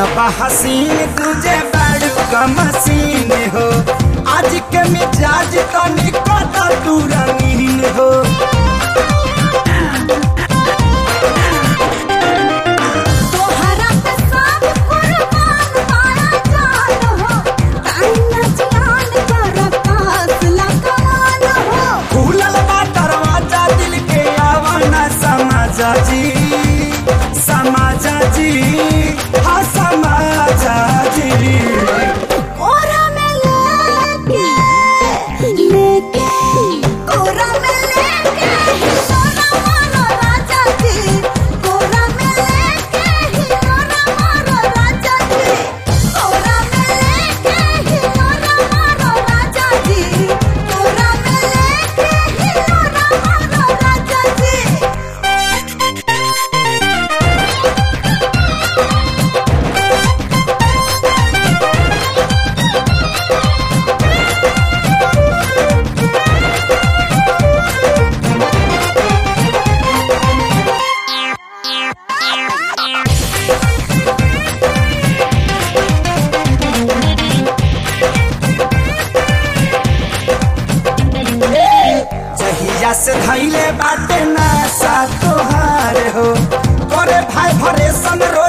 बा हसीन तुझे बड़ू का मसीन हो आज के मिजाज तो निकट तू रंगीन हो तोहरा पे सब कुर्बान मारा जान हो ताइना जान कर पास लगान हो खुलल बा दरवाजा दिल के आवाना समाजा जी समाजा जी हाँ समाजा जी कोरा में लेके लेके कोरा में लेके सोना मारो राजा जी कोरा में लेके हिलोरा मारो राजा जी कोरा में लेके हिलोरा मारो राजा जी कोरा में लेके हिलोरा मारो राजा जी जहिया से धैले बाटे ना सा तोहार हो करे भाई भरे सन रो